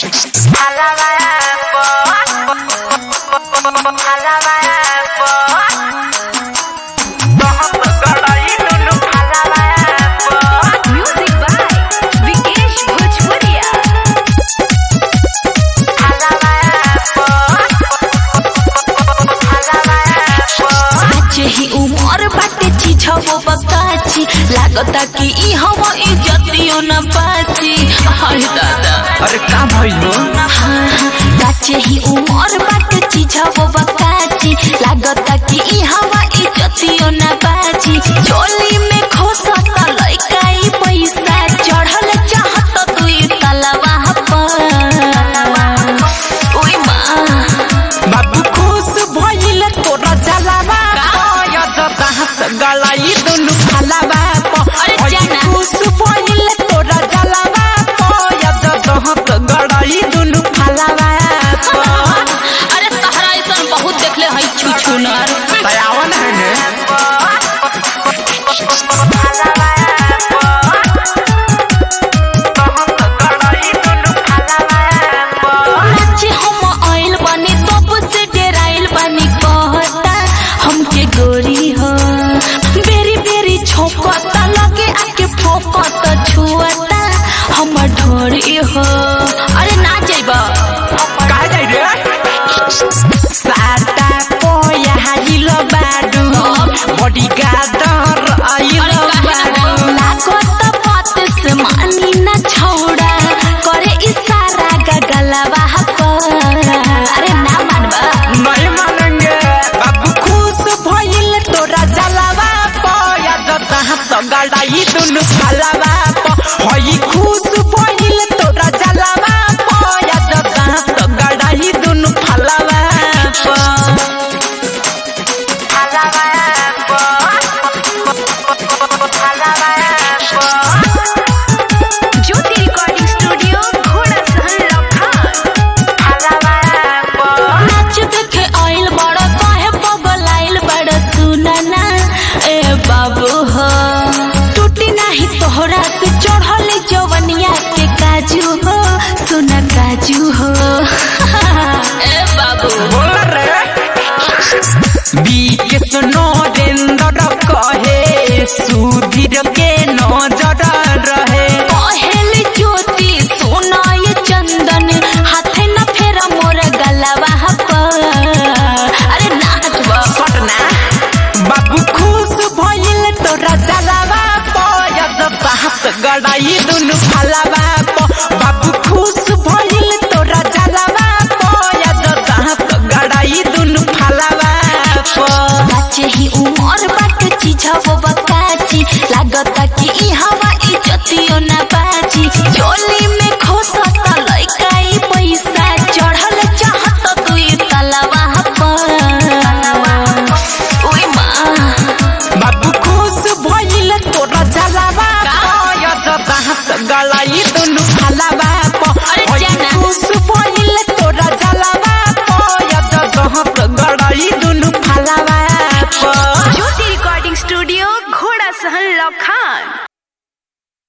Music by Vikesh Bhojpuria. आज ही उमर बाटे चिछबो बकाची लागता कि ई हवा इज्जतियो न पाची हाय दादा अरे का भइल हो गाचे ही उमर बाटे चिछबो बकाची लागता कि ई हवा इज्जतियो न पाची चोली में खोसता लइका ई पैसा चढ़ल चाहत दुई तलवा पर ओई माँ बाबू खुश भइल तोरा जलावा पयद दाहत गलाई दुनु फलावा अरे जाना। खुश भइल तोरा जलावा पयद दाहत गलाई दुनु फलावा अरे तहरा ऐसा बहुत देखले हई छुछुनर दयावन है ने नाचे हम आइल बानी तब से डेराइल बानी कहता हमके गोरी हो बेरी बेरी छोकता लगे आके फोकता छुअता हम ढोरी हो अरे ना जाइबा का जाई रे साटा पोया हाजिल बाडू बडी गादर आइल अरे बाडू लागत बात से मानी ना छौड़ा करे इशारा गगलवा पर अरे ना मानबा नहीं मानेंगे बाबू खुश भइल तोरा जलावा पया जता हाथ गड़ाई दुनु फलावा प हई खुश भइल तोरा जलावा पया जता हाथ गड़ाई दुनु फलावा प Jyoti Recording Studio, Ghoda Sahan Lakhang. नाच देखे आइल बड़ा काहे बगल आइल बड़ा सुनना ए बाबू हो टूटी नाही तोहरा से चढ़ल जवनिया के काजू हो सुना काजू हो ए बाबू बोल रे बीके सुनो देंदर कहे सुधीर के नजर रहे पहल ज्योति सोना ये चंदन हाथे न फेरा मोर गलवा पर अरे नाचबा पटना बाबू खुश भइल तोरा जलावा पयद बात गड़ाई दुनु फलावा प बाबू खुश